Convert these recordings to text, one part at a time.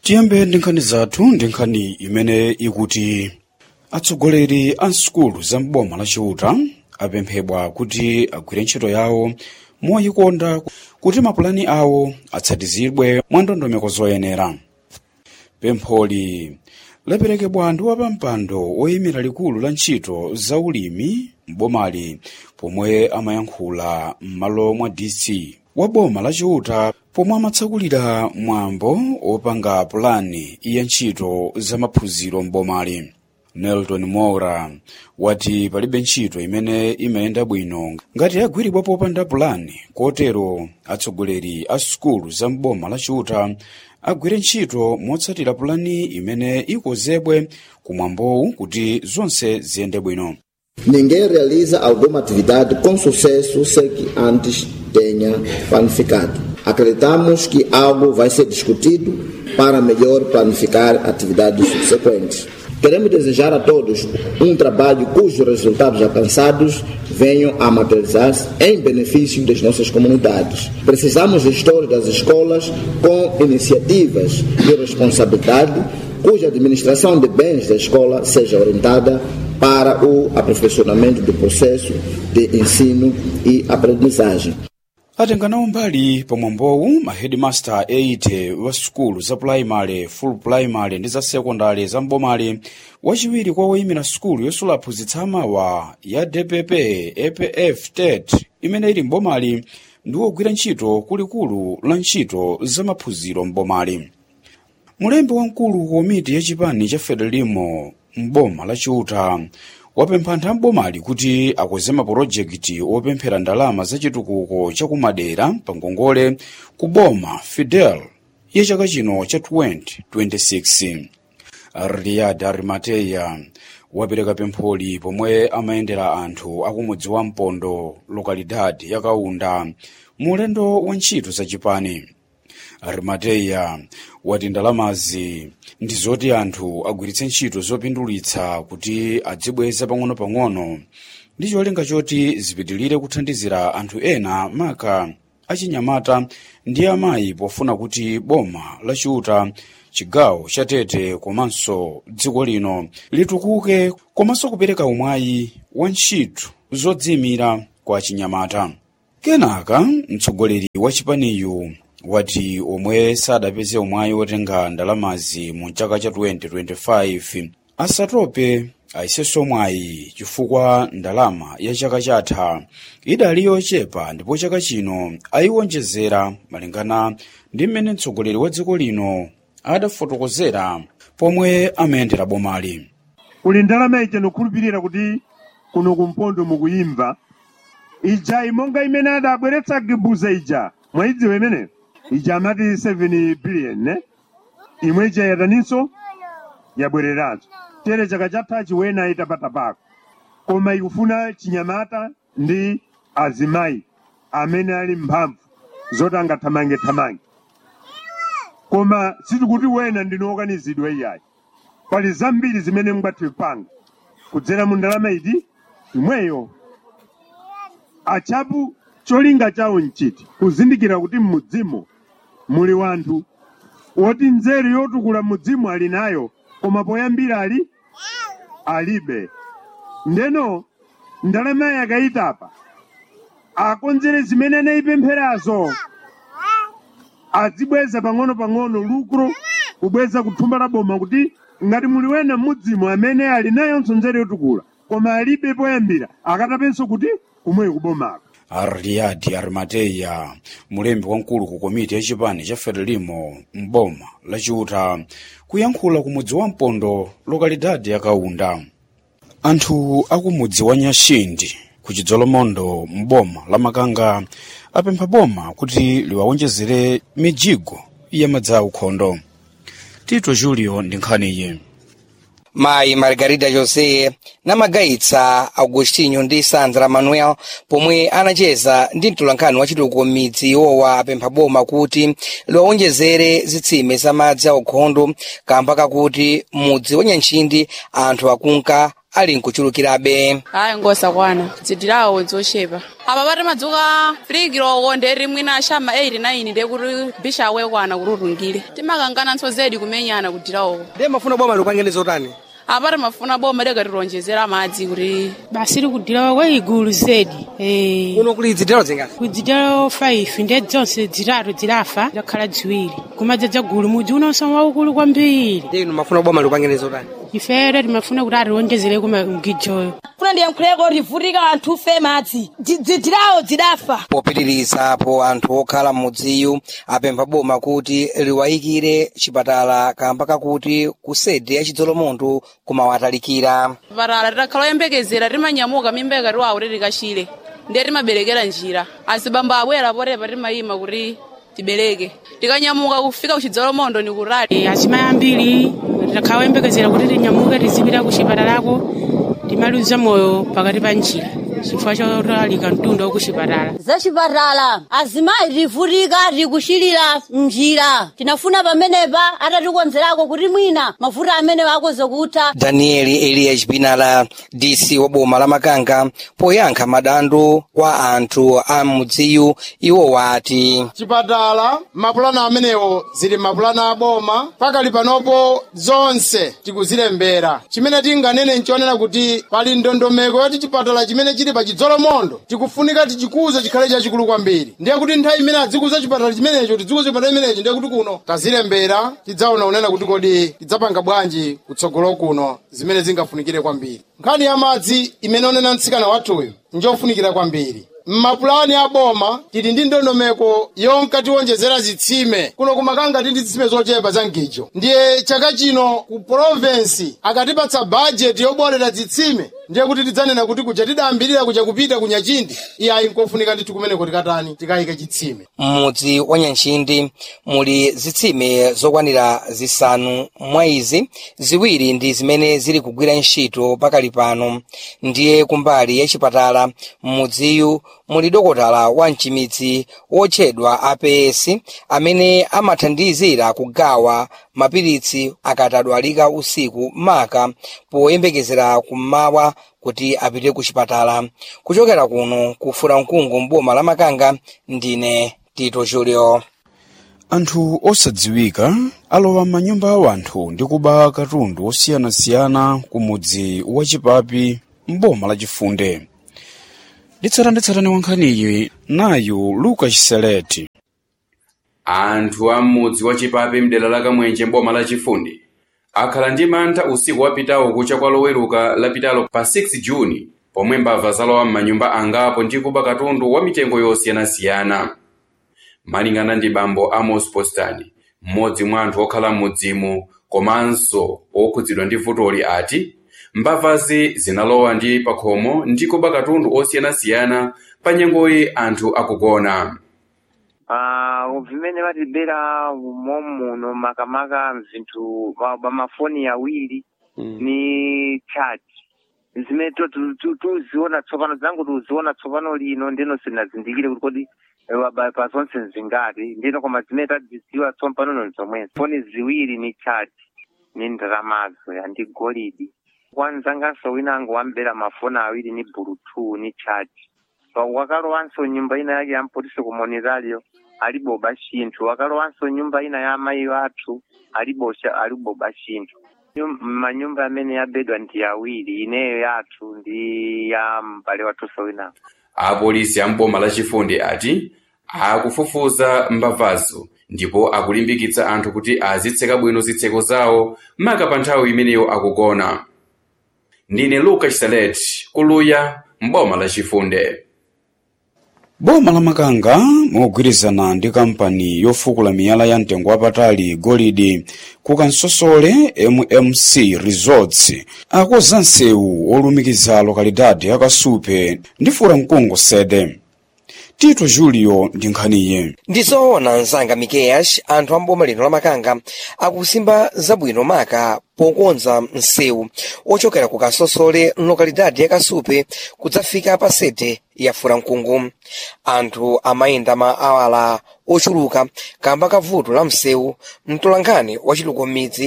tiyambe ndi nkhani zathu ndi nkhani imene ikuti atsogoleri a nsukulu za mboma la chiuta apemphedwa kuti agwire ntchito yawo moyikonda kuti mapulani awo atsatizidwe mwa ndondomeko zoyenera pempholi laperekedwa ndi wapampando woyimira likulu la ntchito za ulimi m'bomali pomwe amayankhula m'malo mwa dc wa boma la chiuta pomwe amatsakulira mwambo opanga pulani ya ntchito za maphunziro m'bomali nelton mora wati palibe ntchito imene imayenda bwino ngati yagwiridwa popanda pulani kotero atsogoleri a sukulu za mboma la chiuta agwire ntchito motsatira pulani imene ikozedwe kumwambowu kuti zonse ziyende bwino Ninguém realiza alguma atividade com sucesso sem que antes tenha planificado. Acreditamos que algo vai ser discutido para melhor planificar atividades subsequentes. Queremos desejar a todos um trabalho cujos resultados alcançados venham a materializar-se em benefício das nossas comunidades. Precisamos de gestores das escolas com iniciativas de responsabilidade, cuja administração de bens da escola seja orientada para o aperfeiçoamento do processo de ensino e aprendizagem. atenganawo mbali pamwambowu mahedmaster 80 wa sukulu za pulaimali full pulaimali ndi za sekondari za mbomali wachiwiri kwa woyimira sukulu yosula aphunzitsa amawa ya dpp apf tet imene ili mbomali ndi wogwira ntchito kulikulu la ntchito za maphunziro mbomali mulembi wamkulu komiti ya chipani cha federalimo mboma la chiuta wapempha anthu ambomali kuti akweze mapulojekiti opemphera ndalama za chitukuko cha kumadera pa ngongole ku boma fidel ya chaka chino cha 2026 riyad arimateya wapereka pempholi pomwe amayendera anthu akumudzi wa mpondo lokalidad ya kaunda mu ulendo wa ntchito za chipani arimateya wati ndalamazi ndi zoti anthu agwiritse ntchito zopindulitsa kuti adzibweza pang'ono-pang'ono ndi cholinga choti zipitilire kuthandizira anthu ena maka achinyamata ndi amayi pofuna kuti boma la chiuta chigawo cha tete komanso dziko lino litukuke komanso kupereka umwayi wa ntchito zodziyimira kwa achinyamata kenaka mtsogoleri wa chipaniyu wati omwe sadapeze umwayi wotenga ndalamazi mu chaka cha 2025 asatope ayisenso mwayi chifukwa ndalama ya chaka chatha idali yochepa ndipo chaka chino ayiwonjezera malingana ndi mmene mtsogoleri wa dziko lino adafotokozera pomwe amayendera bomali kuli ndalama ija nokhulupirira kuti kuno kumpondo mukuyimva ija imonga imene adabweretsa gibuza ija mwayidziwa imeneyo ija amati 7 billion ne imwe ija yataninso yabwereranso tere chaka chatha chiwena itapatapako koma ikufuna chinyamata ndi azimayi amene ali mphamvu zoti angathamange-thamange koma sitikuti wena ndinowokanizidwa iyayi pali zambiri zimene mungatipanga kudzera mu ndalama iti imweyo achapu cholinga chawo nchiti kuzindikira kuti m'mudzimo muli wanthu woti nzeru yotukula mudzimu ali nayo koma poyambira ali alibe ndeno ndalama yakayitapa akonzere zimene anayipempherazo azibweza pang'ono-pang'ono lukro kubweza kuthumba la boma kuti ngati muli wena m'mudzimu amene ali nayonso nzeru yotukula koma alibe poyambira akatapenso kuti kumweyo kubomako riyadi arimateya mulembi wamkulu ku komiti ya chipani cha federalimo mboma la chiuta kuyankhula ku mudzi wa mpondo lokalidadi ya kaunda anthu akumudzi wa nyashindi ku chidzolomondo mboma la makanga apempha boma kuti liwawonjezere mijigo ya madzi aukhondo tito julio ndi nkhaniyi mayi margarida josé namagayitsa agostinho ndi sandra manuel pomwe anacheza ndi mtolankhani wachitukuko m'midzi iwowa apempha boma kuti liwawonjezere zitsime za madzi aukhondo kamba kakuti mudzi wa nyanchindi anthu akunka ali nkuchulukirabe hayi ngosakwana dzidilawo dzochepa apa pati madzuka filikiloko nderi mwina ashama 89 ndekuti bisha awekwana kuti utungile timakangananso zedi kumenyana kudilawoko ndiye mafuna boma likupangeni zotani apati mafuna boma likatironjezera madzi kuti basi likudila kwa igulu zedi eh kuno kuli dzidalo zingati kudzidalo 5 ndi zonse zitatu zilafa zakhala ziwiri kumadzadza gulu mudzi unonso waukulu kwambiri ndiye inu mafuna boma likupangeni zotani ifere timafuna kuti ationjezereko mgijoyo kuna ndiye mkhuleko rivutika anthu fe madzi dzidilawo zidafa popitirizapo anthu okhala m'mudziyu apempha boma kuti liwayikire chipatala kamba kakuti kusede ya chidzolomondo kumawatalikira patala titakhala oyembekezera timanyamuka mimba ikati wawo titikachire ndiye timaberekera njira azibambo abwera potepa timayima kuti tibereke tikanyamuka kufika kuchidzolomondo ni kutali Eh, azimayi ambiri takhala oyembekezera kuti tinyamuke tizipita ku chipatalako timaluza moyo pakati pa njira chifukwa chotalika mtunda ku chipatala zacipatala azimayi rivutika rikuchilira mnjira tinafuna pamenepa atatikonzerako kuti mwina mavuto amene akoze kutha danieli eliya chipinala dc wa boma la makanga poyankha madandaulo kwa anthu a mudziyu iwo wati chipatala mapulani amenewo zili mapulani aboma pakali panopo zonse tikuzilembera chimene tinganene nchonena kuti pali ndondomeko yoti chipatala chimene chili pa chidzolomondo tikufunika tichikuze chikhale chachikulu kwambiri ndiye kuti nthawi imene adzikuza chipatala chimenecho tidzikuze chipatala chimenecho ndiye kuti kuno tazilembera tidzaona unena kuti kodi tidzapanga bwanji kutsogolo kuno zimene zingafunikire kwambiri nkhani ya madzi imene onena mtsikana wathuyu njofunikira kwambiri mmapulani aboma tili ndi ndondomeko yonka tiwonjezera zitsime kuno kumakanga tili ndi zitsime zochepa za mgijo ndiye chaka chino ku provensi akatipatsa bajeti yobolera zitsime ndiye kuti tidzanena kuti kuja tidayambirira kuja kupita ku nyachindi iyayi nkofunika ndithu kumeneko tikatani tikayike chitsime m'mudzi wa nyanchindi muli zitsime zokwanira zisanu mwa izi ziwiri ndi zimene zili kugwira ntchito pakali pano ndiye kumbali ya chipatala m'mudziyu muli dokotala wa mchimitsi wotchedwa aps amene amathandizira kugawa mapiritsi akatadwalika usiku maka poyembekezera kummawa kuti apite ku chipatala kuchokera kuno kufura mkungu mboma la makanga ndine tito julio anthu osadziwika alowa m'manyumba a anthu ndi kuba katundu osiyanasiyana ku mudzi wachipapi mboma lachifunde nditsatanitsatane wankhaniyi nayu lucas seleti anthu a m'mudzi wachipapi mdera la kamwenje mboma lachifundi akhala ndi mantha usiku wapitawo kucha kwa loweruka lapitalo pa 6 juni pomwe mbava zalowa m'manyumba angapo ndi kuba katundu wa mitengo yosiyanasiyana malingana ndi bambo amos postani mmodzi mwa anthu okhala m'mudzimu komanso okhudzidwa ndi vutoli ati mbavazi zinalowa ndi pakhomo ndi kuba katundu osiyanasiyana pa nyengoyi anthu akugona Ah, vimene vatibera momuno makamaka mzinthu pa- pamafoni awiri ni chat zimene to- tu- tu- tuziona tsopano zangu tuziona tsopano lino ndino sinazindikire kuti kodi eh, pa- pa zonse nzingati ndino koma zimene tadzidziwa tsopano nzomwezo foni ziwiri ni chat ni ndalamazo ya ndi golidi kwanzanganso winango wambera mafoni awiri ni bluetooth ni chat Pa- wakalowanso nyumba ina yake yampotise kumonerario aliboba chinthu wakalowanso nyumba ina ya amayi athu alibosha aliboba chinthu Nyum- manyumba amene yabedwa ndi awiri ineyo yathu ndi ya m'bale wathunso winawo apolisi a mboma lachifundi ati akufufuza mbavazo ndipo akulimbikitsa anthu kuti azitseka bwino zitseko zawo maka pa nthawi imeneyo akugona ndine lucas salet kuluya mboma lachifunde boma la makanga mogwirizana ndi kampani yofukula miyala ya mtengo wapatali golidi ku kansosole mmc resorts akoza msewu olumikiza lokalidade ya kasupe ndi fura mkungu sede tito julio ndi nkhaniye ndizoona mzanga mikeyash anthu amboma lino la makanga akusimba zabwino maka pokonza msewu ochokera ku kasosole mlokalidadi ya kasupe kudzafika pa sede ya furamkungu anthu amayenda ma awala ochuluka kamba ka vuto la msewu mtolankhani wachiluko m'midzi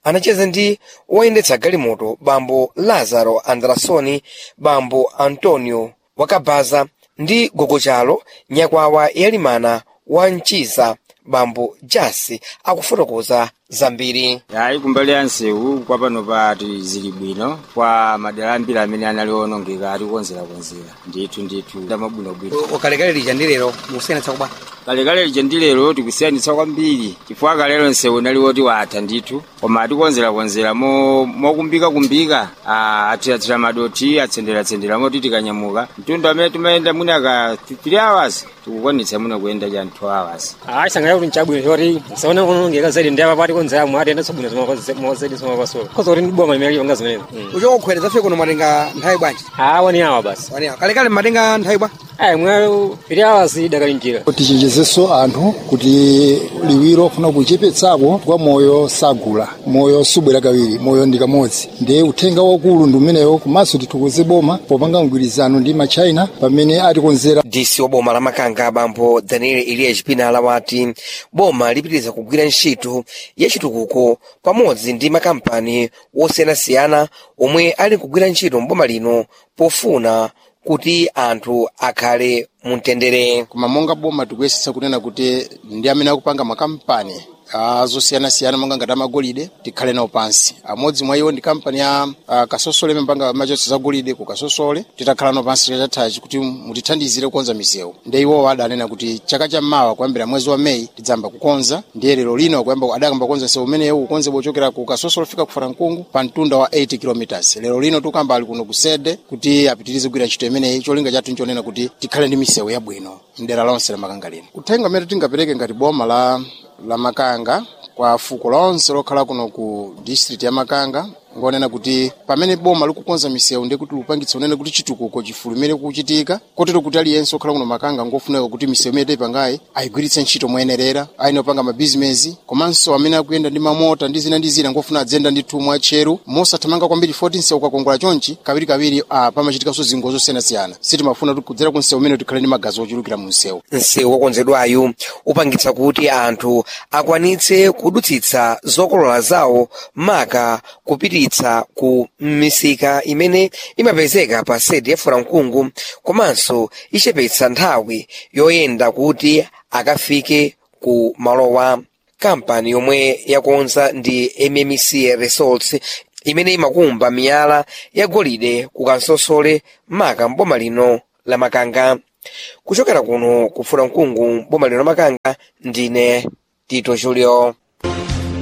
anacheza ndi woyendetsa galimoto bambo lazaro andrasoni bambo antonio wakabaza ndi gogochalo nyakwawa yalimana wa mchiza bambo jasi akufotokoza zambiri yayi kumbali ya nsewu kwa pano pati zili bwino kwa madera ambiri amene anali onongeka atikonzerakonzera ndithu ndithu ndamabwinobwino ukalekale lija ndi lero musiyanitsa kubwa kalekale lija ndi lero tikusiyanitsa kwambiri chifukwa kalero nsewu nali woti watha ndithu koma atikonzerakonzera mokumbikakumbika athiratira madoti atsenderatsendera moti tikanyamuka mtundu amene timayenda mwina ka 3 hours tikukwanitsa muno kuyenda cha 2 hours hayi sangaya kuti nchabwino choti saona kunongeka zaidi ndi apa pati konzeramo atiyenda sobwino zimazedi zimapasola koza kuti ndiboma limene lionga zimenezi uchoka kukhwereza fe kuno matenga nthawi bwanji a wani awa basi wani awa kalekale matenga nthawi bwa ayi mwe 3 hours idakali njira tichenjezenso anthu kuti liwiro funa kuchepetsako kwa moyo sagula moyo subwera kawiri moyo ndi kamodzi ndiye uthenga wakulu ndi umenewo komanso tithokoze boma popanga mgwirizano ndi machina pamene atikonzera dc wa boma la makanga bambo daniel eliya chipinala wati boma lipitiriza kugwira ntchito ya chitukuko pamodzi ndi makampani osiyanasiyana omwe ali kugwira ntchito mboma lino pofuna kuti anthu akhale mumtendere koma monga boma tikuyesetsa kunena kuti ndi amene akupanga makampani azosiyanasiyana monga ngati amagolide tikhale nawo pansi amodzi mwa iwo ndi kampani ya uh, kasosole imepanga machotso za golide ku kasosole titakhala nawo pansi chachathachi kuti mutithandizire kukonza misewu ndi iwowo adanena kuti chaka chammawa kuyambira mwezi wa meyi tidzamba kukonza ndiye lero lino kuyamba adakamba kukonza msewu umenewu ukonzedwa kuchokera ku kasosole kufika ku farankungu pa mtunda wa 80 kilometers lero lino tukamba ali kuno kusede kuti apitirize kugwira ntchito imeneyi cholinga chathu nchonena kuti tikhale ndi misewu yabwino mdera lonse la makanga lino uthenga umene tingapereke ngati boma la la makanga kwa fuko lonse lokhala kuno ku district ya makanga ngonena kuti pamene boma likukonza misewu ndi kuti lupangitsa unene kuti chitukuko chifulumire kuchitika kotero kuti aliyense okhala kuno makanga ngofunika kuti misewu imene tayipangayi ayigwiritse ntchito moyenerera ayine opanga mabizinesi komanso amene akuyenda ndi mamota ndi zina ndi zina ngofuna adzenda ndi thumu atcheru mosathamanga kwambiri 14 msewu ukakongola chonchi kawirikawiri ah, pamachitikanso zingozi zosiyanasiyana sitimafuna kuti kudzera ku msewu umene tikhale ndi magazi ochulukira mu msewu msewu wokonzedwayu upangitsa kuti anthu akwanitse kudutsitsa zokolola zawo maka kupititsa ku misika imene imapezeka pa sedi ya furamkungu komanso ichepetsa nthawi yoyenda kuti akafike ku malowa kampani yomwe yakonza ndi mmc resorts imene imakumba miyala ya golide ku kansosole maka mboma lino la makanga kuchokera kuno ku furamkungu mboma lino la makanga ndine tito julio